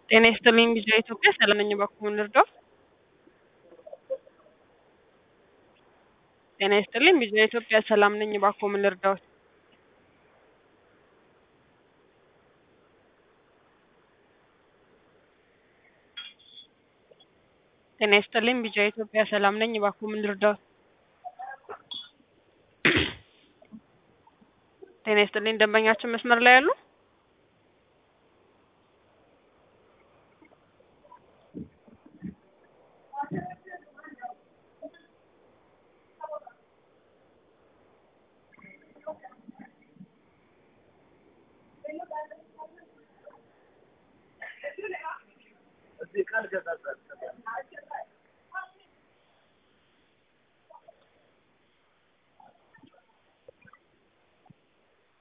ጤና ይስጥልኝ ቪኦኤ ኢትዮጵያ ሰላም ነኝ እባክዎን ልርዳዎ? ጤና ይስጥልኝ ቪኦኤ ኢትዮጵያ ሰላም ነኝ እባክዎ ምን ልርዳዎት? ጤና ይስጥልኝ ቪኦኤ ኢትዮጵያ ሰላም ነኝ እባክዎ ምን ልርዳዎት? ጤና ይስጥልኝ ደንበኛችን መስመር ላይ አሉ?